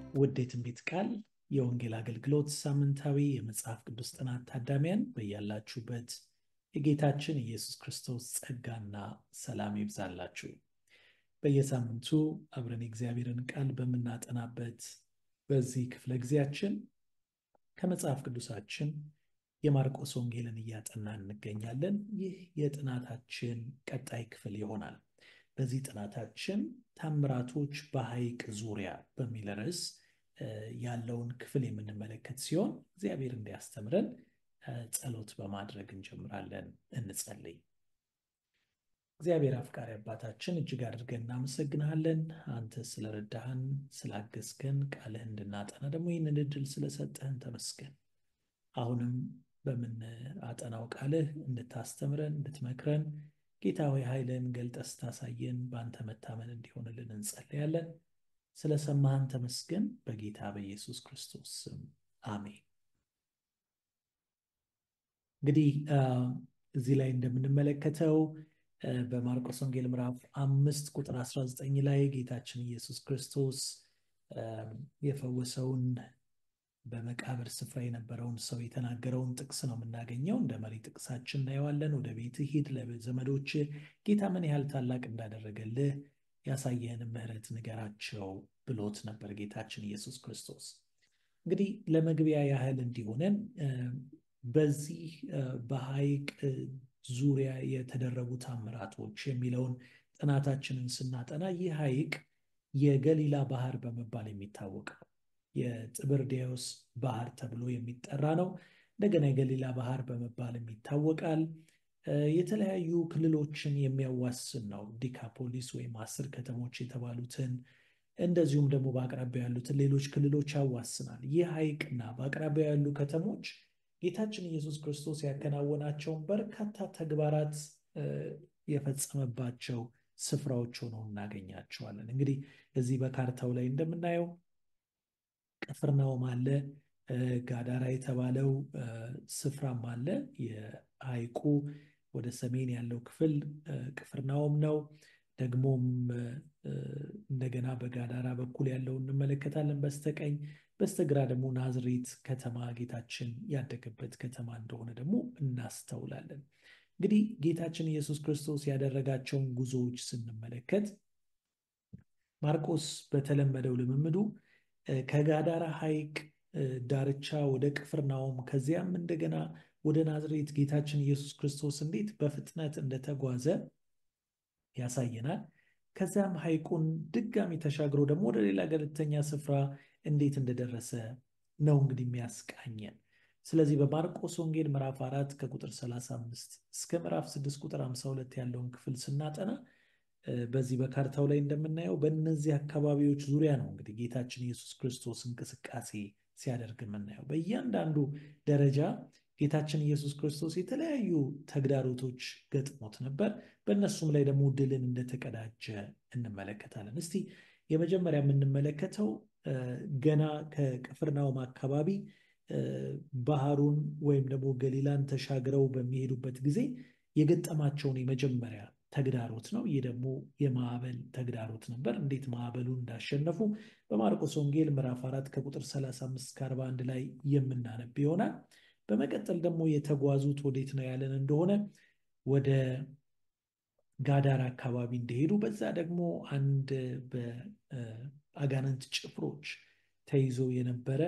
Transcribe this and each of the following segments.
ውድ የትንቢት ቃል የወንጌል አገልግሎት ሳምንታዊ የመጽሐፍ ቅዱስ ጥናት ታዳሚያን በያላችሁበት የጌታችን ኢየሱስ ክርስቶስ ጸጋና ሰላም ይብዛላችሁ። በየሳምንቱ አብረን የእግዚአብሔርን ቃል በምናጠናበት በዚህ ክፍለ ጊዜያችን ከመጽሐፍ ቅዱሳችን የማርቆስ ወንጌልን እያጠናን እንገኛለን። ይህ የጥናታችን ቀጣይ ክፍል ይሆናል። በዚህ ጥናታችን ታምራቶች በሐይቅ ዙሪያ በሚል ርዕስ ያለውን ክፍል የምንመለከት ሲሆን እግዚአብሔር እንዲያስተምረን ጸሎት በማድረግ እንጀምራለን። እንጸልይ። እግዚአብሔር አፍቃሪ አባታችን እጅግ አድርገን እናመሰግንሃለን። አንተ ስለረዳህን፣ ስላገዝከን፣ ቃልህ እንድናጠና ደግሞ ይህንን እድል ስለሰጠህን ተመስገን። አሁንም በምናጠናው ቃልህ እንድታስተምረን፣ እንድትመክረን ጌታ ሆይ ኃይልን ገልጠህ ስታሳየን በአንተ መታመን እንዲሆንልን እንጸልያለን። ስለሰማህን ተመስገን። በጌታ በኢየሱስ ክርስቶስ ስም አሜን። እንግዲህ እዚህ ላይ እንደምንመለከተው በማርቆስ ወንጌል ምዕራፍ አምስት ቁጥር 19 ላይ ጌታችን ኢየሱስ ክርስቶስ የፈወሰውን በመቃብር ስፍራ የነበረውን ሰው የተናገረውን ጥቅስ ነው የምናገኘው። እንደ መሪ ጥቅሳችን እናየዋለን። ወደ ቤት ሂድ፣ ለዘመዶች ጌታ ምን ያህል ታላቅ እንዳደረገልህ ያሳየህን ምሕረት ንገራቸው ብሎት ነበር ጌታችን ኢየሱስ ክርስቶስ። እንግዲህ ለመግቢያ ያህል እንዲሆነን በዚህ በሐይቅ ዙሪያ የተደረጉ ታምራቶች የሚለውን ጥናታችንን ስናጠና ይህ ሐይቅ የገሊላ ባህር በመባል የሚታወቅ ነው። የጥብርዴዎስ ባህር ተብሎ የሚጠራ ነው። እንደገና የገሊላ ባህር በመባልም ይታወቃል። የተለያዩ ክልሎችን የሚያዋስን ነው። ዲካፖሊስ ወይም አስር ከተሞች የተባሉትን እንደዚሁም ደግሞ በአቅራቢያ ያሉትን ሌሎች ክልሎች ያዋስናል። ይህ ሐይቅና በአቅራቢያ ያሉ ከተሞች ጌታችን ኢየሱስ ክርስቶስ ያከናወናቸውን በርካታ ተግባራት የፈጸመባቸው ስፍራዎች ሆነው እናገኛቸዋለን። እንግዲህ እዚህ በካርታው ላይ እንደምናየው ቅፍርናሆም አለ፣ ጋዳራ የተባለው ስፍራም አለ። የሐይቁ ወደ ሰሜን ያለው ክፍል ቅፍርናሆም ነው። ደግሞም እንደገና በጋዳራ በኩል ያለው እንመለከታለን በስተቀኝ። በስተግራ ደግሞ ናዝሬት ከተማ ጌታችን ያደገበት ከተማ እንደሆነ ደግሞ እናስተውላለን። እንግዲህ ጌታችን ኢየሱስ ክርስቶስ ያደረጋቸውን ጉዞዎች ስንመለከት ማርቆስ በተለመደው ልምምዱ ከጋዳራ ሐይቅ ዳርቻ ወደ ቅፍርናሆም ከዚያም እንደገና ወደ ናዝሬት ጌታችን ኢየሱስ ክርስቶስ እንዴት በፍጥነት እንደተጓዘ ያሳየናል። ከዚያም ሐይቁን ድጋሚ ተሻግሮ ደግሞ ወደ ሌላ ገለልተኛ ስፍራ እንዴት እንደደረሰ ነው እንግዲህ የሚያስቃኘን። ስለዚህ በማርቆስ ወንጌል ምዕራፍ አራት ከቁጥር 35 እስከ ምዕራፍ 6 ቁጥር 52 ያለውን ክፍል ስናጠና በዚህ በካርታው ላይ እንደምናየው በእነዚህ አካባቢዎች ዙሪያ ነው እንግዲህ ጌታችን ኢየሱስ ክርስቶስ እንቅስቃሴ ሲያደርግ የምናየው። በእያንዳንዱ ደረጃ ጌታችን ኢየሱስ ክርስቶስ የተለያዩ ተግዳሮቶች ገጥሞት ነበር። በእነሱም ላይ ደግሞ ድልን እንደተቀዳጀ እንመለከታለን። እስቲ የመጀመሪያ የምንመለከተው ገና ከቅፍርናሆም አካባቢ ባህሩን ወይም ደግሞ ገሊላን ተሻግረው በሚሄዱበት ጊዜ የገጠማቸውን የመጀመሪያ ተግዳሮት ነው። ይህ ደግሞ የማዕበል ተግዳሮት ነበር። እንዴት ማዕበሉን እንዳሸነፉ በማርቆስ ወንጌል ምዕራፍ አራት ከቁጥር 35 እስከ 41 ላይ የምናነብ ይሆናል። በመቀጠል ደግሞ የተጓዙት ወዴት ነው ያለን እንደሆነ ወደ ጋዳር አካባቢ እንደሄዱ በዛ ደግሞ አንድ በአጋንንት ጭፍሮች ተይዞ የነበረ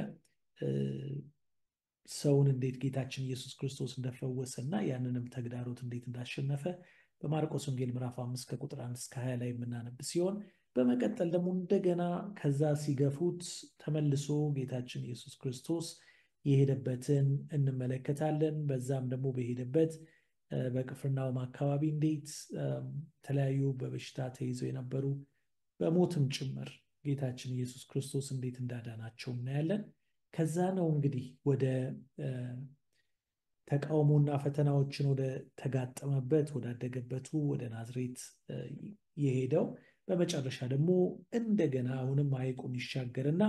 ሰውን እንዴት ጌታችን ኢየሱስ ክርስቶስ እንደፈወሰ እና ያንንም ተግዳሮት እንዴት እንዳሸነፈ በማርቆስ ወንጌል ምዕራፍ አምስት ከቁጥር አንድ እስከ ሀያ ላይ የምናነብ ሲሆን በመቀጠል ደግሞ እንደገና ከዛ ሲገፉት ተመልሶ ጌታችን ኢየሱስ ክርስቶስ የሄደበትን እንመለከታለን። በዛም ደግሞ በሄደበት በቅፍርናሆም አካባቢ እንዴት የተለያዩ በበሽታ ተይዘው የነበሩ በሞትም ጭምር ጌታችን ኢየሱስ ክርስቶስ እንዴት እንዳዳናቸው እናያለን። ከዛ ነው እንግዲህ ወደ ተቃውሞና ፈተናዎችን ወደ ተጋጠመበት ወዳደገበቱ ወደ ናዝሬት የሄደው በመጨረሻ ደግሞ እንደገና አሁንም ሐይቁን ይሻገርና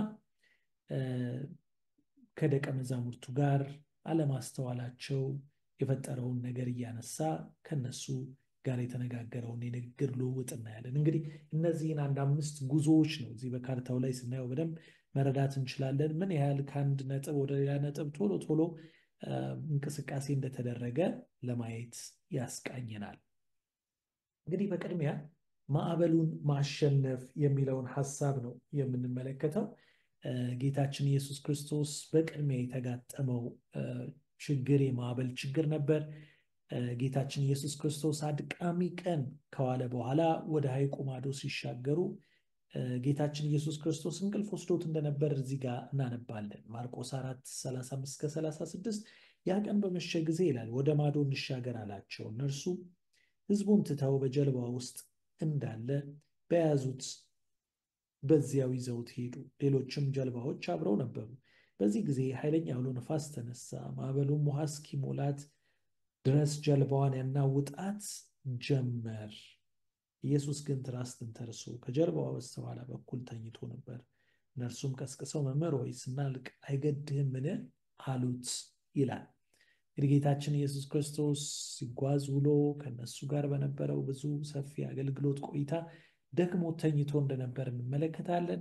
ከደቀ መዛሙርቱ ጋር አለማስተዋላቸው የፈጠረውን ነገር እያነሳ ከነሱ ጋር የተነጋገረውን የንግግር ልውውጥ እናያለን። እንግዲህ እነዚህን አንድ አምስት ጉዞዎች ነው እዚህ በካርታው ላይ ስናየው በደንብ መረዳት እንችላለን። ምን ያህል ከአንድ ነጥብ ወደ ሌላ ነጥብ ቶሎ ቶሎ እንቅስቃሴ እንደተደረገ ለማየት ያስቃኘናል። እንግዲህ በቅድሚያ ማዕበሉን ማሸነፍ የሚለውን ሀሳብ ነው የምንመለከተው። ጌታችን ኢየሱስ ክርስቶስ በቅድሚያ የተጋጠመው ችግር የማዕበል ችግር ነበር። ጌታችን ኢየሱስ ክርስቶስ አድቃሚ ቀን ከዋለ በኋላ ወደ ሐይቁ ማዶ ሲሻገሩ ጌታችን ኢየሱስ ክርስቶስ እንቅልፍ ወስዶት እንደነበር እዚህ ጋር እናነባለን። ማርቆስ 4 35 እስከ 36 ያ ቀን በመሸ ጊዜ ይላል ወደ ማዶ እንሻገር አላቸው። እነርሱ ሕዝቡን ትተው በጀልባ ውስጥ እንዳለ በያዙት በዚያው ይዘውት ሄዱ። ሌሎችም ጀልባዎች አብረው ነበሩ። በዚህ ጊዜ ኃይለኛ አውሎ ነፋስ ተነሳ። ማዕበሉም ውሃ እስኪሞላት ድረስ ጀልባዋን ያናውጣት ጀመር። ኢየሱስ ግን ትራስ ተንተርሶ ከጀልባዋ በስተኋላ በኩል ተኝቶ ነበር። እነርሱም ቀስቅሰው መምህር ሆይ ስናልቅ አይገድህምን? አሉት ይላል። እንግዲህ ጌታችን ኢየሱስ ክርስቶስ ሲጓዝ ውሎ ከነሱ ጋር በነበረው ብዙ ሰፊ አገልግሎት ቆይታ ደግሞ ተኝቶ እንደነበር እንመለከታለን።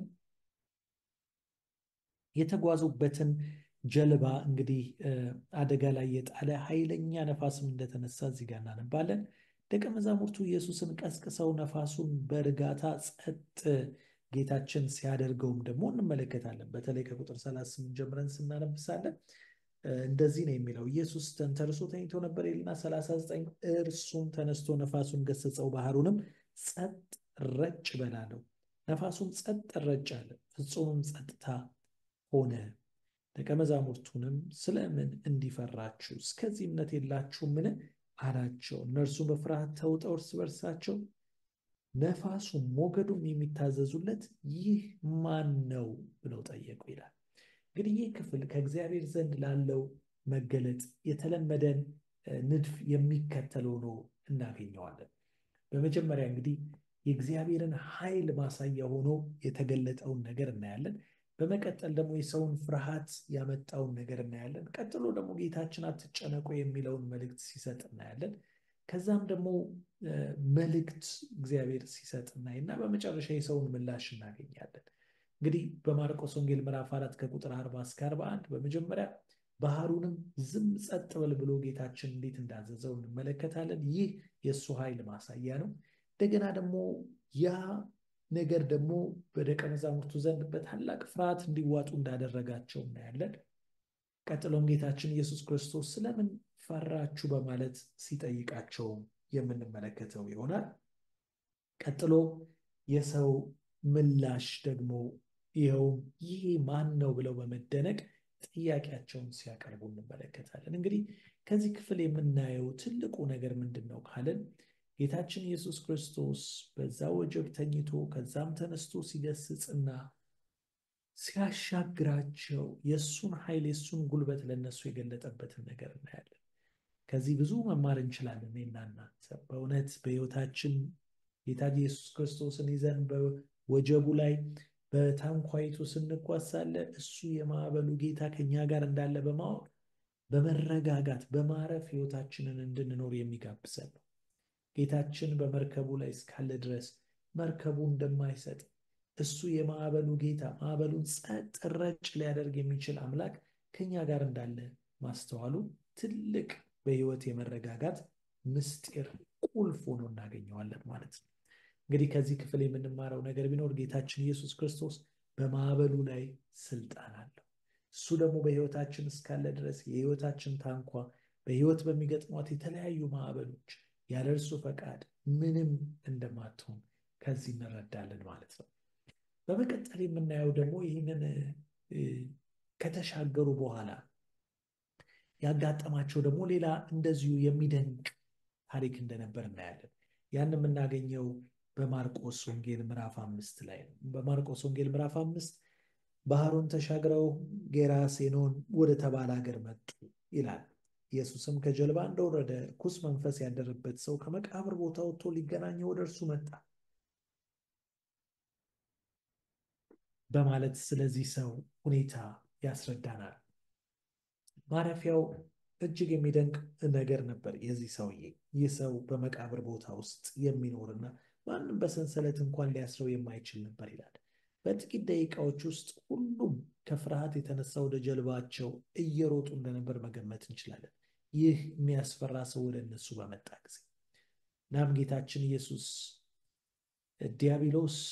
የተጓዙበትን ጀልባ እንግዲህ አደጋ ላይ የጣለ ኃይለኛ ነፋስም እንደተነሳ እዚህ ጋር እናነባለን። ደቀ መዛሙርቱ ኢየሱስን ቀስቅሰው ነፋሱን በእርጋታ ጸጥ ጌታችን ሲያደርገውም ደግሞ እንመለከታለን። በተለይ ከቁጥር 38 ጀምረን ስናነብሳለን እንደዚህ ነው የሚለው ኢየሱስ ተንተርሶ ተኝቶ ነበር ይልና 39 እርሱም ተነስቶ ነፋሱን ገሰጸው፣ ባህሩንም ጸጥ ረጭ በላለው። ነፋሱም ጸጥ ረጭ አለ፣ ፍጹምም ጸጥታ ሆነ። ደቀ መዛሙርቱንም ስለምን እንዲፈራችሁ እስከዚህ እምነት የላችሁምን አላቸው። እነርሱም በፍርሃት ተውጠው እርስ በርሳቸው ነፋሱም ሞገዱም የሚታዘዙለት ይህ ማን ነው ብለው ጠየቁ ይላል። እንግዲህ ይህ ክፍል ከእግዚአብሔር ዘንድ ላለው መገለጥ የተለመደን ንድፍ የሚከተል ሆኖ እናገኘዋለን። በመጀመሪያ እንግዲህ የእግዚአብሔርን ኃይል ማሳያ ሆኖ የተገለጠውን ነገር እናያለን። በመቀጠል ደግሞ የሰውን ፍርሃት ያመጣውን ነገር እናያለን። ቀጥሎ ደግሞ ጌታችን አትጨነቁ የሚለውን መልእክት ሲሰጥ እናያለን። ከዛም ደግሞ መልእክት እግዚአብሔር ሲሰጥ እናይና በመጨረሻ የሰውን ምላሽ እናገኛለን። እንግዲህ በማርቆስ ወንጌል ምዕራፍ አራት ከቁጥር አርባ እስከ አርባ አንድ በመጀመሪያ ባህሩንም ዝም ጸጥ በል ብሎ ጌታችን እንዴት እንዳዘዘው እንመለከታለን። ይህ የእሱ ኃይል ማሳያ ነው። እንደገና ደግሞ ያ ነገር ደግሞ በደቀ መዛሙርቱ ዘንድ በታላቅ ፍርሃት እንዲዋጡ እንዳደረጋቸው እናያለን። ቀጥሎም ጌታችን ኢየሱስ ክርስቶስ ስለምን ፈራችሁ በማለት ሲጠይቃቸው የምንመለከተው ይሆናል። ቀጥሎ የሰው ምላሽ ደግሞ ይኸውም ይህ ማን ነው ብለው በመደነቅ ጥያቄያቸውን ሲያቀርቡ እንመለከታለን። እንግዲህ ከዚህ ክፍል የምናየው ትልቁ ነገር ምንድን ነው ካልን ጌታችን ኢየሱስ ክርስቶስ በዛ ወጀብ ተኝቶ ከዛም ተነስቶ ሲገስጽና ሲያሻግራቸው የእሱን ኃይል የእሱን ጉልበት ለእነሱ የገለጠበትን ነገር እናያለን። ከዚህ ብዙ መማር እንችላለን። እኔና እናንተ በእውነት በሕይወታችን ጌታ ኢየሱስ ክርስቶስን ይዘን በወጀቡ ላይ በታንኳይቱ ስንጓዝ ሳለ እሱ የማዕበሉ ጌታ ከኛ ጋር እንዳለ በማወቅ በመረጋጋት በማረፍ ሕይወታችንን እንድንኖር የሚጋብዘን ነው። ጌታችን በመርከቡ ላይ እስካለ ድረስ መርከቡ እንደማይሰጥ እሱ የማዕበሉ ጌታ ማዕበሉን ጸጥ ረጭ ሊያደርግ የሚችል አምላክ ከኛ ጋር እንዳለ ማስተዋሉ ትልቅ በሕይወት የመረጋጋት ምስጢር ቁልፍ ሆኖ እናገኘዋለን ማለት ነው። እንግዲህ ከዚህ ክፍል የምንማረው ነገር ቢኖር ጌታችን ኢየሱስ ክርስቶስ በማዕበሉ ላይ ስልጣን አለው። እሱ ደግሞ በሕይወታችን እስካለ ድረስ የሕይወታችን ታንኳ በሕይወት በሚገጥሟት የተለያዩ ማዕበሎች ያለ እርሱ ፈቃድ ምንም እንደማትሆን ከዚህ እንረዳለን ማለት ነው። በመቀጠል የምናየው ደግሞ ይህንን ከተሻገሩ በኋላ ያጋጠማቸው ደግሞ ሌላ እንደዚሁ የሚደንቅ ታሪክ እንደነበር እናያለን። ያን የምናገኘው በማርቆስ ወንጌል ምዕራፍ አምስት ላይ ነው። በማርቆስ ወንጌል ምዕራፍ አምስት ባህሩን ተሻግረው ጌራሴኖን ወደ ተባለ ሀገር መጡ ይላል። ኢየሱስም ከጀልባ እንደወረደ ርኩስ መንፈስ ያደረበት ሰው ከመቃብር ቦታ ወጥቶ ሊገናኘው ወደ እርሱ መጣ በማለት ስለዚህ ሰው ሁኔታ ያስረዳናል። ማረፊያው እጅግ የሚደንቅ ነገር ነበር። የዚህ ሰውዬ ይህ ሰው በመቃብር ቦታ ውስጥ የሚኖርና ማንም በሰንሰለት እንኳን ሊያስረው የማይችል ነበር ይላል። በጥቂት ደቂቃዎች ውስጥ ሁሉም ከፍርሃት የተነሳ ወደ ጀልባቸው እየሮጡ እንደነበር መገመት እንችላለን። ይህ የሚያስፈራ ሰው ወደ እነሱ በመጣ ጊዜ እናም ጌታችን ኢየሱስ ዲያብሎስ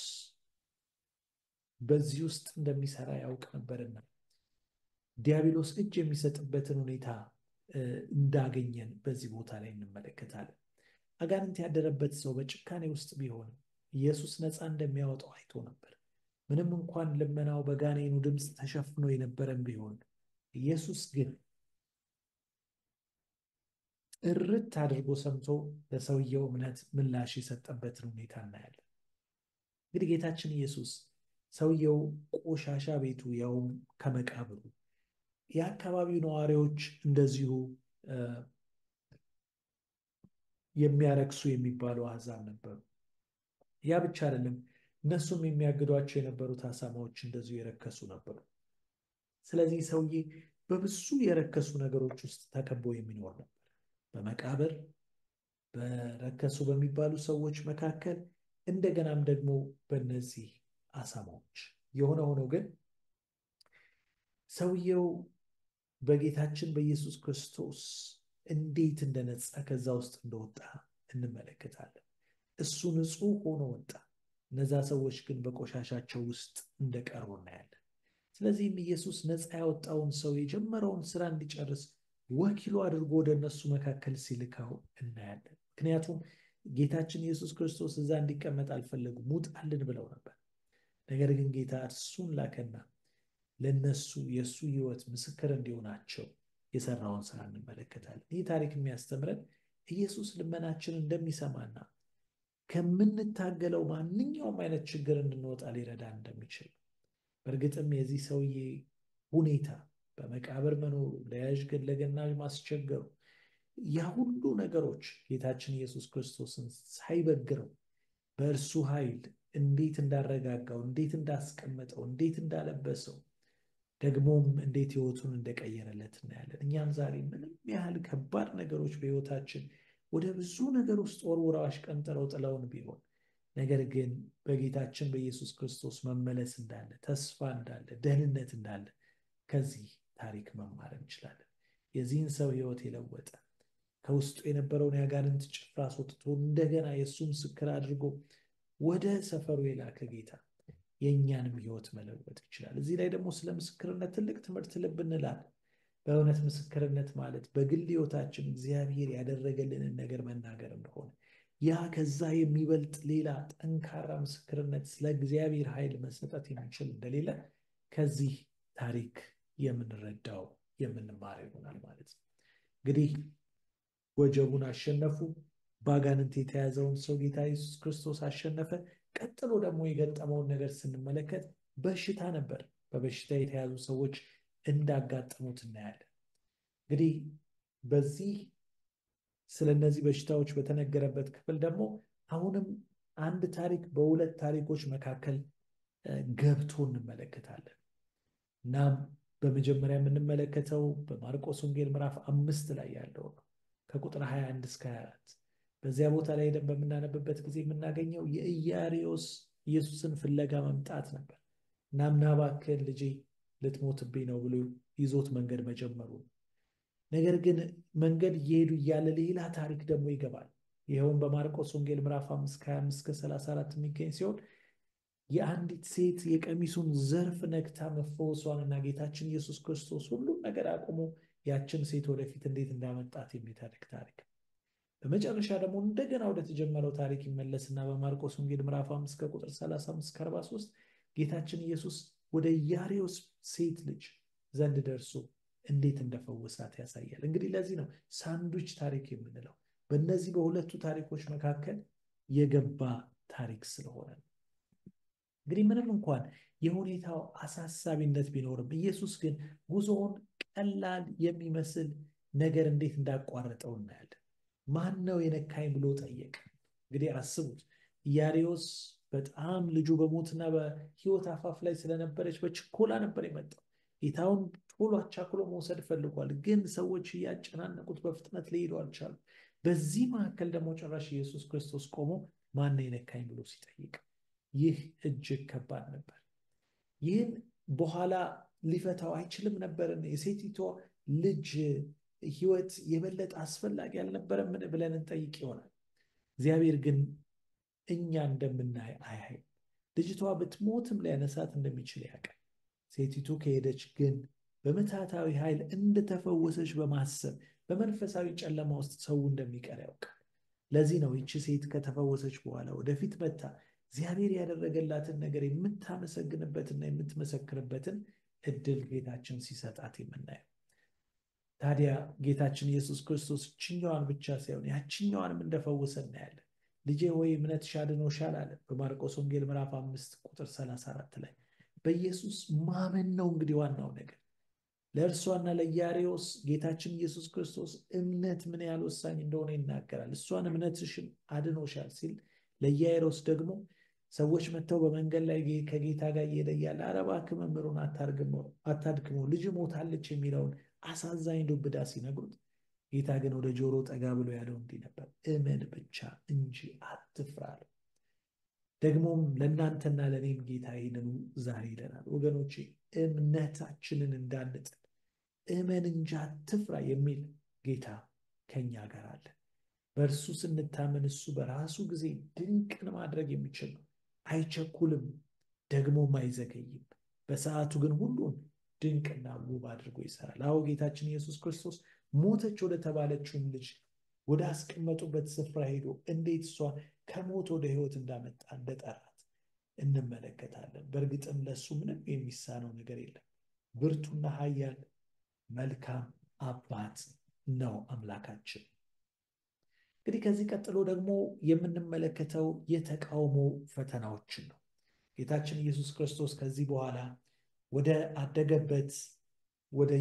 በዚህ ውስጥ እንደሚሰራ ያውቅ ነበርና ዲያብሎስ እጅ የሚሰጥበትን ሁኔታ እንዳገኘን በዚህ ቦታ ላይ እንመለከታለን። አጋንንት ያደረበት ሰው በጭካኔ ውስጥ ቢሆንም ኢየሱስ ነፃ እንደሚያወጣው አይቶ ነበር። ምንም እንኳን ልመናው በጋኔኑ ድምፅ ተሸፍኖ የነበረን ቢሆን ኢየሱስ ግን ጥርት አድርጎ ሰምቶ ለሰውየው እምነት ምላሽ የሰጠበትን ሁኔታ እናያለን። እንግዲህ ጌታችን ኢየሱስ ሰውየው ቆሻሻ ቤቱ ያውም ከመቃብሩ የአካባቢው ነዋሪዎች እንደዚሁ የሚያረክሱ የሚባሉ አሕዛብ ነበሩ። ያ ብቻ አይደለም፣ እነሱም የሚያግዷቸው የነበሩት አሳማዎች እንደዚሁ የረከሱ ነበሩ። ስለዚህ ሰውዬ በብዙ የረከሱ ነገሮች ውስጥ ተከቦ የሚኖር ነበር። በመቃብር በረከሱ በሚባሉ ሰዎች መካከል እንደገናም ደግሞ በእነዚህ አሳማዎች። የሆነ ሆኖ ግን ሰውየው በጌታችን በኢየሱስ ክርስቶስ እንዴት እንደነጻ ከዛ ውስጥ እንደወጣ እንመለከታለን። እሱ ንጹሕ ሆኖ ወጣ። እነዛ ሰዎች ግን በቆሻሻቸው ውስጥ እንደቀሩ እናያለን። ስለዚህም ኢየሱስ ነፃ ያወጣውን ሰው የጀመረውን ስራ እንዲጨርስ ወኪሉ አድርጎ ወደ እነሱ መካከል ሲልካው እናያለን። ምክንያቱም ጌታችን ኢየሱስ ክርስቶስ እዛ እንዲቀመጥ አልፈለጉም፣ ውጣልን ብለው ነበር። ነገር ግን ጌታ እርሱን ላከና ለነሱ የእሱ ሕይወት ምስክር እንዲሆናቸው የሰራውን ስራ እንመለከታለን። ይህ ታሪክ የሚያስተምረን ኢየሱስ ልመናችን እንደሚሰማና ከምንታገለው ማንኛውም አይነት ችግር እንድንወጣ ሊረዳን እንደሚችል በእርግጥም የዚህ ሰውዬ ሁኔታ በመቃብር መኖሩ፣ ለያዥ ለገናዥ ማስቸገሩ፣ ያ ሁሉ ነገሮች ጌታችን ኢየሱስ ክርስቶስን ሳይበግረው በእርሱ ኃይል እንዴት እንዳረጋጋው፣ እንዴት እንዳስቀመጠው፣ እንዴት እንዳለበሰው ደግሞም እንዴት ህይወቱን እንደቀየረለት እናያለን። እኛም ዛሬ ምንም ያህል ከባድ ነገሮች በህይወታችን ወደ ብዙ ነገር ውስጥ ወርውረው አሽቀንጥረው ጥለውን ቢሆን ነገር ግን በጌታችን በኢየሱስ ክርስቶስ መመለስ እንዳለ፣ ተስፋ እንዳለ፣ ደህንነት እንዳለ ከዚህ ታሪክ መማር እንችላለን። የዚህን ሰው ህይወት የለወጠ ከውስጡ የነበረውን የአጋንንት ጭፍራ አስወጥቶ እንደገና የእሱ ምስክር አድርጎ ወደ ሰፈሩ የላከ ጌታ የእኛንም ህይወት መለወጥ ይችላል። እዚህ ላይ ደግሞ ስለ ምስክርነት ትልቅ ትምህርት ልብ እንላለን። በእውነት ምስክርነት ማለት በግል ህይወታችን እግዚአብሔር ያደረገልንን ነገር መናገር እንደሆነ ያ ከዛ የሚበልጥ ሌላ ጠንካራ ምስክርነት ስለ እግዚአብሔር ኃይል መሰጠት የሚችል እንደሌለ ከዚህ ታሪክ የምንረዳው የምንማር ይሆናል ማለት ነው። እንግዲህ ወጀቡን አሸነፉ። በአጋንንት የተያዘውን ሰው ጌታ ኢየሱስ ክርስቶስ አሸነፈ። ቀጥሎ ደግሞ የገጠመውን ነገር ስንመለከት በሽታ ነበር። በበሽታ የተያዙ ሰዎች እንዳጋጠሙት እናያለን። እንግዲህ በዚህ ስለ እነዚህ በሽታዎች በተነገረበት ክፍል ደግሞ አሁንም አንድ ታሪክ በሁለት ታሪኮች መካከል ገብቶ እንመለከታለን። እናም በመጀመሪያ የምንመለከተው በማርቆስ ወንጌል ምዕራፍ አምስት ላይ ያለው ነው ከቁጥር 21 እስከ 24 በዚያ ቦታ ላይ ሄደን በምናነብበት ጊዜ የምናገኘው የኢያሪዮስ ኢየሱስን ፍለጋ መምጣት ነበር። እናም ና እባክህን ልጄ ልትሞትብኝ ነው ብሎ ይዞት መንገድ መጀመሩ ነገር ግን መንገድ እየሄዱ እያለ ሌላ ታሪክ ደግሞ ይገባል። ይኸውም በማርቆስ ወንጌል ምዕራፍ 5 ከ25 እስከ 34 የሚገኝ ሲሆን የአንዲት ሴት የቀሚሱን ዘርፍ ነክታ መፈወሷንና ጌታችን ኢየሱስ ክርስቶስ ሁሉም ነገር አቁሞ ያችን ሴት ወደፊት እንዴት እንዳመጣት የሚተርክ ታሪክ። በመጨረሻ ደግሞ እንደገና ወደ ተጀመረው ታሪክ ይመለስና በማርቆስ ወንጌል ምዕራፍ 5 ከቁጥር 35 እስከ 43 ጌታችን ኢየሱስ ወደ ኢያሪዮስ ሴት ልጅ ዘንድ ደርሶ እንዴት እንደፈወሳት ያሳያል። እንግዲህ ለዚህ ነው ሳንዱች ታሪክ የምንለው በእነዚህ በሁለቱ ታሪኮች መካከል የገባ ታሪክ ስለሆነ ነው። እንግዲህ ምንም እንኳን የሁኔታው አሳሳቢነት ቢኖርም ኢየሱስ ግን ጉዞውን ቀላል የሚመስል ነገር እንዴት እንዳቋረጠው እናያለን። ማን ነው የነካኝ ብሎ ጠየቀ። እንግዲህ አስቡት ኢያሪዮስ በጣም ልጁ በሞትና በሕይወት አፋፍ ላይ ስለነበረች በችኮላ ነበር የመጣው። ጌታውን ቶሎ አቻክሎ መውሰድ ፈልጓል፣ ግን ሰዎች እያጨናነቁት በፍጥነት ሊሄዱ አልቻሉ። በዚህ መካከል ደግሞ ጭራሽ ኢየሱስ ክርስቶስ ቆሞ ማን ነው የነካኝ ብሎ ሲጠይቅ ይህ እጅግ ከባድ ነበር። ይህን በኋላ ሊፈታው አይችልም ነበርን? የሴቲቷ ልጅ ሕይወት የበለጠ አስፈላጊ አልነበረምን ብለን እንጠይቅ ይሆናል። እግዚአብሔር ግን እኛ እንደምናይ አያይ። ልጅቷ ብትሞትም ሊያነሳት እንደሚችል ያውቃል። ሴቲቱ ከሄደች ግን በምትሃታዊ ኃይል እንደተፈወሰች በማሰብ በመንፈሳዊ ጨለማ ውስጥ ሰው እንደሚቀር ያውቃል። ለዚህ ነው ይቺ ሴት ከተፈወሰች በኋላ ወደፊት መታ እግዚአብሔር ያደረገላትን ነገር የምታመሰግንበትና የምትመሰክርበትን እድል ጌታችን ሲሰጣት የምናየው። ታዲያ ጌታችን ኢየሱስ ክርስቶስ ችኛዋን ብቻ ሳይሆን ያችኛዋንም እንደፈወሰ እናያለን። ልጄ ሆይ እምነትሽ አድኖሻል አለ በማርቆስ ወንጌል ምዕራፍ አምስት ቁጥር 34 ላይ በኢየሱስ ማመን ነው እንግዲህ ዋናው ነገር። ለእርሷና ለኢያሪዎስ ጌታችን ኢየሱስ ክርስቶስ እምነት ምን ያህል ወሳኝ እንደሆነ ይናገራል። እሷን እምነትሽን አድኖሻል ሲል ለኢያሪዎስ ደግሞ ሰዎች መጥተው በመንገድ ላይ ከጌታ ጋር እየሄደ እያለ ኧረ እባክህ መምህሩን አታድክመው ልጅ ሞታለች የሚለውን አሳዛኝ ዱብዳ ሲነግሩት ጌታ ግን ወደ ጆሮ ጠጋ ብሎ ያለው እንዲህ ነበር፣ እመን ብቻ እንጂ አትፍራ አለው። ደግሞም ለእናንተና ለእኔም ጌታ ይህንኑ ዛሬ ይለናል። ወገኖቼ እምነታችንን እንዳንጥል እመን እንጂ አትፍራ የሚል ጌታ ከኛ ጋር አለ። በእርሱ ስንታመን እሱ በራሱ ጊዜ ድንቅን ማድረግ የሚችል ነው። አይቸኩልም፣ ደግሞም አይዘገይም። በሰዓቱ ግን ሁሉን ድንቅና ውብ አድርጎ ይሰራል። አዎ ጌታችን ኢየሱስ ክርስቶስ ሞተች ወደ ተባለችውም ልጅ ወደ አስቀመጡበት ስፍራ ሄዶ እንዴት እሷ ከሞት ወደ ሕይወት እንዳመጣ እንደጠራት እንመለከታለን። በእርግጥም ለእሱ ምንም የሚሳነው ነገር የለም። ብርቱና ኃያል መልካም አባት ነው አምላካችን። እንግዲህ ከዚህ ቀጥሎ ደግሞ የምንመለከተው የተቃውሞ ፈተናዎችን ነው። ጌታችን ኢየሱስ ክርስቶስ ከዚህ በኋላ ወደ አደገበት ወደ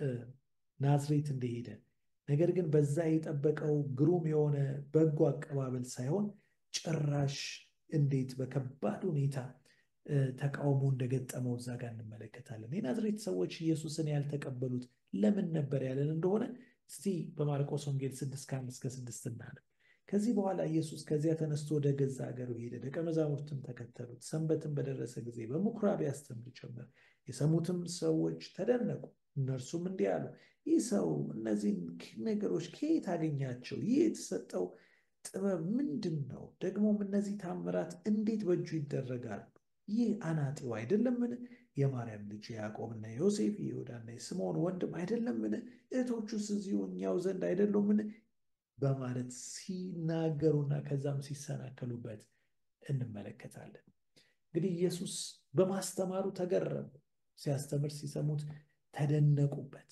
ናዝሬት እንደሄደ ነገር ግን በዛ የጠበቀው ግሩም የሆነ በጎ አቀባበል ሳይሆን ጭራሽ እንዴት በከባድ ሁኔታ ተቃውሞ እንደገጠመው እዛ ጋር እንመለከታለን። የናዝሬት ሰዎች ኢየሱስን ያልተቀበሉት ለምን ነበር ያለን እንደሆነ እስቲ በማርቆስ ወንጌል ስድስት ከአንድ እስከ ስድስት እናነብ። ከዚህ በኋላ ኢየሱስ ከዚያ ተነስቶ ወደ ገዛ ሀገሩ ሄደ። ደቀ መዛሙርትም ተከተሉት። ሰንበትም በደረሰ ጊዜ በምኩራብ ያስተምር ጀመር። የሰሙትም ሰዎች ተደነቁ። እነርሱም እንዲህ አሉ፣ ይህ ሰው እነዚህን ነገሮች ከየት አገኛቸው? ይህ የተሰጠው ጥበብ ምንድን ነው? ደግሞም እነዚህ ታምራት እንዴት በእጁ ይደረጋሉ? ይህ አናጢው አይደለምን? የማርያም ልጅ የያዕቆብና የዮሴፍ የይሁዳና የስምዖን ወንድም አይደለምን? እህቶቹስ እዚሁ እኛው ዘንድ አይደሉምን? በማለት ሲናገሩና ከዛም ሲሰናከሉበት እንመለከታለን። እንግዲህ ኢየሱስ በማስተማሩ ተገረሙ። ሲያስተምር ሲሰሙት ተደነቁበት።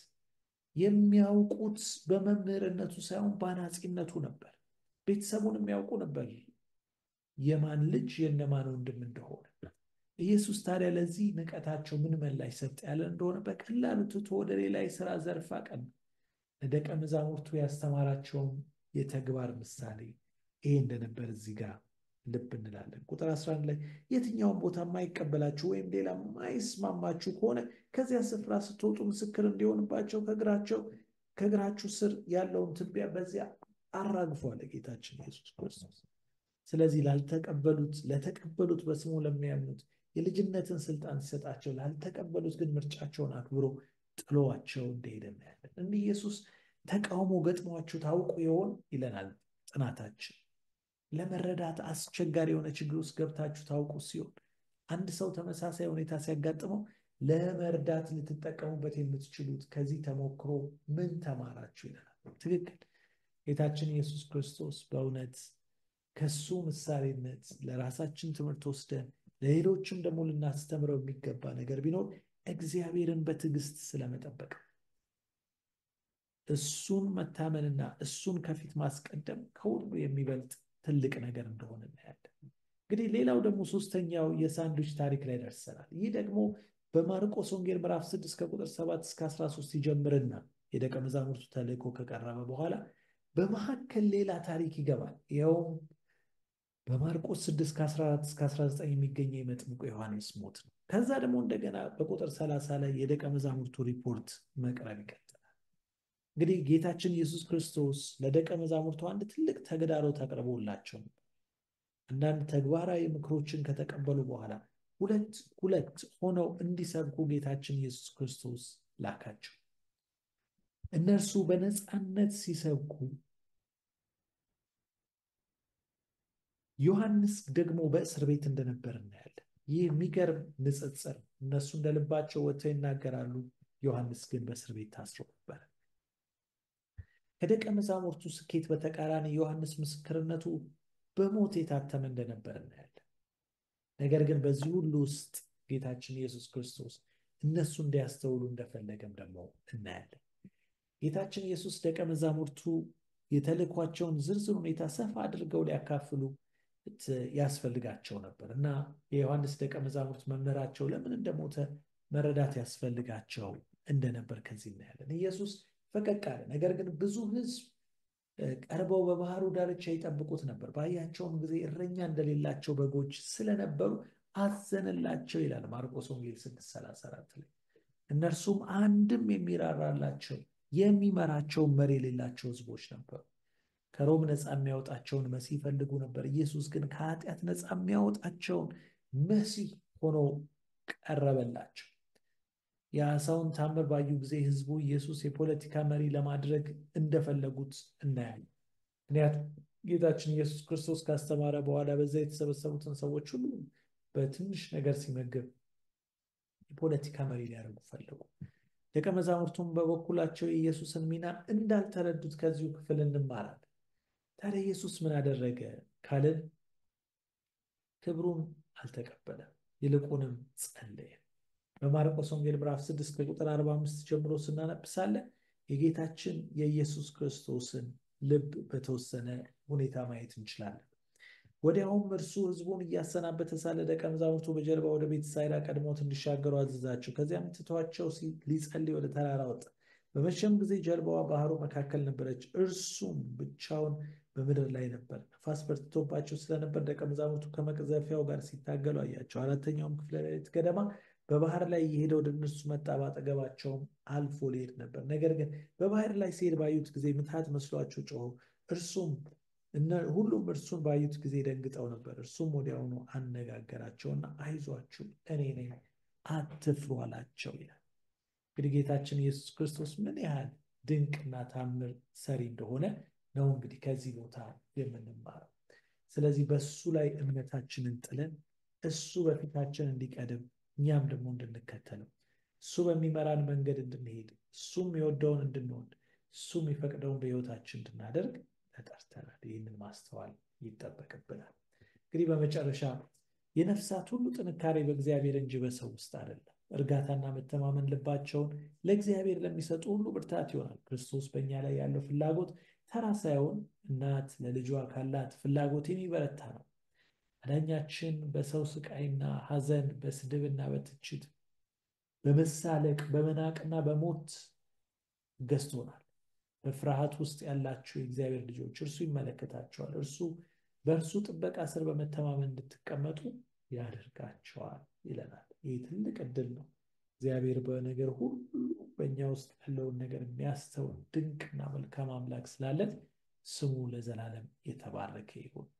የሚያውቁት በመምህርነቱ ሳይሆን በአናጺነቱ ነበር። ቤተሰቡን የሚያውቁ ነበር፣ የማን ልጅ የነማን ወንድም እንደሆነ። ኢየሱስ ታዲያ ለዚህ ንቀታቸው ምን ምላሽ ሰጥ ያለ እንደሆነ በቀላሉ ትቶ ወደ ሌላ የሥራ ዘርፍ አቀና። ለደቀ መዛሙርቱ ያስተማራቸውም የተግባር ምሳሌ ይሄ እንደነበር እዚህ ጋር ልብ እንላለን። ቁጥር 11 ላይ የትኛውን ቦታ የማይቀበላችሁ ወይም ሌላ የማይስማማችሁ ከሆነ ከዚያ ስፍራ ስትወጡ ምስክር እንዲሆንባቸው ከእግራቸው ከእግራችሁ ስር ያለውን ትቢያ በዚያ አራግፉ አለ ጌታችን ኢየሱስ ክርስቶስ። ስለዚህ ላልተቀበሉት ለተቀበሉት በስሙ ለሚያምኑት የልጅነትን ስልጣን ሲሰጣቸው፣ ላልተቀበሉት ግን ምርጫቸውን አክብሮ ጥሎዋቸው እንደሄደ እናያለን። እንዲህ ኢየሱስ ተቃውሞ ገጥሟችሁ ታውቁ ይሆን ይለናል ጥናታችን። ለመረዳት አስቸጋሪ የሆነ ችግር ውስጥ ገብታችሁ ታውቁ ሲሆን አንድ ሰው ተመሳሳይ ሁኔታ ሲያጋጥመው ለመርዳት ልትጠቀሙበት የምትችሉት ከዚህ ተሞክሮ ምን ተማራችሁ ይለናል። ትክክል። ጌታችን ኢየሱስ ክርስቶስ በእውነት ከሱ ምሳሌነት ለራሳችን ትምህርት ወስደን ለሌሎችም ደግሞ ልናስተምረው የሚገባ ነገር ቢኖር እግዚአብሔርን በትዕግስት ስለመጠበቅ እሱን መታመንና እሱን ከፊት ማስቀደም ከሁሉ የሚበልጥ ትልቅ ነገር እንደሆነ እናያለን። እንግዲህ ሌላው ደግሞ ሶስተኛው የሳንድዊች ታሪክ ላይ ደርሰናል። ይህ ደግሞ በማርቆስ ወንጌል ምዕራፍ 6 ከቁጥር 7 እስከ 13 ይጀምርና የደቀ መዛሙርቱ ተልእኮ ከቀረበ በኋላ በመካከል ሌላ ታሪክ ይገባል። ይኸውም በማርቆስ 6 ከ14 እስከ 19 የሚገኘው የመጥምቁ ዮሐንስ ሞት ነው። ከዛ ደግሞ እንደገና በቁጥር 30 ላይ የደቀ መዛሙርቱ ሪፖርት መቅረብ ይቀጥላል። እንግዲህ ጌታችን ኢየሱስ ክርስቶስ ለደቀ መዛሙርቱ አንድ ትልቅ ተግዳሮት አቅርቦላቸው አንዳንድ ተግባራዊ ምክሮችን ከተቀበሉ በኋላ ሁለት ሁለት ሆነው እንዲሰብኩ ጌታችን ኢየሱስ ክርስቶስ ላካቸው። እነርሱ በነፃነት ሲሰብኩ ዮሐንስ ደግሞ በእስር ቤት እንደነበር እናያለን። ይህ የሚገርም ንጽጽር። እነሱ እንደ ልባቸው ወጥተው ይናገራሉ፣ ዮሐንስ ግን በእስር ቤት ታስሮ ነበር። ከደቀ መዛሙርቱ ስኬት በተቃራኒ ዮሐንስ ምስክርነቱ በሞት የታተመ እንደነበር እናያለን። ነገር ግን በዚህ ሁሉ ውስጥ ጌታችን ኢየሱስ ክርስቶስ እነሱ እንዲያስተውሉ እንደፈለገም ደግሞ እናያለን። ጌታችን ኢየሱስ ደቀ መዛሙርቱ የተልኳቸውን ዝርዝር ሁኔታ ሰፋ አድርገው ሊያካፍሉ ያስፈልጋቸው ነበር እና የዮሐንስ ደቀ መዛሙርት መምህራቸው ለምን እንደሞተ መረዳት ያስፈልጋቸው እንደነበር ከዚህ እናያለን። ኢየሱስ ፈቀቅ አለ። ነገር ግን ብዙ ሕዝብ ቀርበው በባህሩ ዳርቻ ይጠብቁት ነበር። ባያቸውም ጊዜ እረኛ እንደሌላቸው በጎች ስለነበሩ አዘነላቸው ይላል ማርቆስ ወንጌል 634 ላይ። እነርሱም አንድም የሚራራላቸው የሚመራቸው መሪ የሌላቸው ሕዝቦች ነበሩ። ከሮም ነፃ የሚያወጣቸውን መሲህ ይፈልጉ ነበር። ኢየሱስ ግን ከኃጢአት ነፃ የሚያወጣቸውን መሲህ ሆኖ ቀረበላቸው። የአሳውን ታምር ባዩ ጊዜ ህዝቡ ኢየሱስ የፖለቲካ መሪ ለማድረግ እንደፈለጉት እናያለን። ምክንያቱም ጌታችን ኢየሱስ ክርስቶስ ካስተማረ በኋላ በዛ የተሰበሰቡትን ሰዎች ሁሉ በትንሽ ነገር ሲመግብ የፖለቲካ መሪ ሊያደርጉ ፈለጉ። ደቀ መዛሙርቱም በበኩላቸው የኢየሱስን ሚና እንዳልተረዱት ከዚሁ ክፍል እንማራለን። ታዲያ ኢየሱስ ምን አደረገ ካልን ክብሩን አልተቀበለም፣ ይልቁንም ጸለየ። በማርቆስ ወንጌል ምዕራፍ 6 ከቁጥር 45 ጀምሮ ስናነብሳለን የጌታችን የኢየሱስ ክርስቶስን ልብ በተወሰነ ሁኔታ ማየት እንችላለን። ወዲያውም እርሱ ህዝቡን እያሰናበተ ሳለ ደቀ መዛሙርቱ በጀልባ ወደ ቤተሳይዳ ቀድሞት እንዲሻገሩ አዘዛቸው። ከዚያም ትቷቸው ሊጸልይ ወደ ተራራ ወጣ። በመሸም ጊዜ ጀልባዋ ባህሩ መካከል ነበረች፣ እርሱም ብቻውን በምድር ላይ ነበር። ነፋስ በርትቶባቸው ስለነበር ደቀ መዛሙርቱ ከመቅዘፊያው ጋር ሲታገሉ አያቸው። አራተኛውም ክፍለ ሌሊት ገደማ በባህር ላይ እየሄደ ወደ እነርሱ መጣ። ባጠገባቸውም አልፎ ሊሄድ ነበር። ነገር ግን በባህር ላይ ሲሄድ ባዩት ጊዜ ምትሃት መስሏቸው ጮኹ። እርሱም ሁሉም እርሱን ባዩት ጊዜ ደንግጠው ነበር። እርሱም ወዲያውኑ አነጋገራቸውና አይዟችሁ እኔ ነኝ አትፍሩ አላቸው ይላል። እንግዲህ ጌታችን ኢየሱስ ክርስቶስ ምን ያህል ድንቅና ታምር ሰሪ እንደሆነ ነው እንግዲህ ከዚህ ቦታ የምንማረው። ስለዚህ በእሱ ላይ እምነታችንን ጥለን እሱ በፊታችን እንዲቀድም እኛም ደግሞ እንድንከተለው እሱ በሚመራን መንገድ እንድንሄድ እሱም የወደውን እንድንወድ እሱ የሚፈቅደውን በሕይወታችን እንድናደርግ ተጠርተናል። ይህንን ማስተዋል ይጠበቅብናል። እንግዲህ በመጨረሻ የነፍሳት ሁሉ ጥንካሬ በእግዚአብሔር እንጂ በሰው ውስጥ አይደለም። እርጋታና መተማመን ልባቸውን ለእግዚአብሔር ለሚሰጡ ሁሉ ብርታት ይሆናል። ክርስቶስ በእኛ ላይ ያለው ፍላጎት ተራ ሳይሆን እናት ለልጇ ካላት ፍላጎት የሚበረታ ነው። አዳኛችን በሰው ስቃይና ሐዘን፣ በስድብና በትችት፣ በመሳለቅ፣ በመናቅና በሞት ገዝቶናል። በፍርሃት ውስጥ ያላችሁ የእግዚአብሔር ልጆች እርሱ ይመለከታቸዋል። እርሱ በእርሱ ጥበቃ ስር በመተማመን እንድትቀመጡ ያደርጋቸዋል ይለናል። ይህ ትልቅ እድል ነው። እግዚአብሔር በነገር ሁሉ በእኛ ውስጥ ያለውን ነገር የሚያስተውል ድንቅና መልካም አምላክ ስላለን ስሙ ለዘላለም የተባረከ ይሁን።